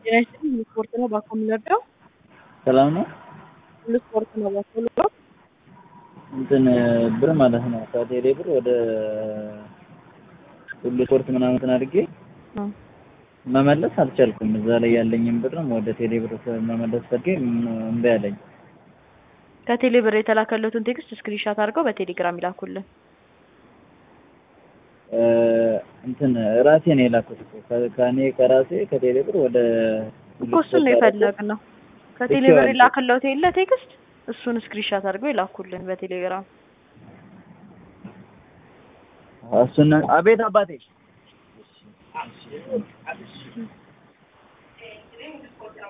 ጤና ይስጥልኝ ሁሉ ስፖርት ነው ባኮ የምንወደው ሰላም ነው። ሁሉ ስፖርት ነው ባኮ የምንወደው እንትን ብር ማለት ነው ከቴሌ ብር ወደ ሁሉ ስፖርት ምናምን እንትን አድርጌ መመለስ አልቻልኩም። እዛ ላይ ያለኝን ብርም ወደ ቴሌ ብር መመለስ ፈልጌ እምቢ አለኝ። ከቴሌ ብር የተላከለትን ቴክስት ስክሪንሻት አድርገው በቴሌግራም ይላኩልን። እንትን ራሴ ነው የላኩት እኮ ከ- ከእኔ ከራሴ ከቴሌ ብር ወደ ሁሉ እኮ እሱን ነው ስፖርት አድርጌ የፈለግነው። ከቴሌ ብር የላከለት የለ ቴክስት እሱን ስክሪንሻት አድርገው ይላኩልን በቴሌግራም። እሱን አቤት አባቴ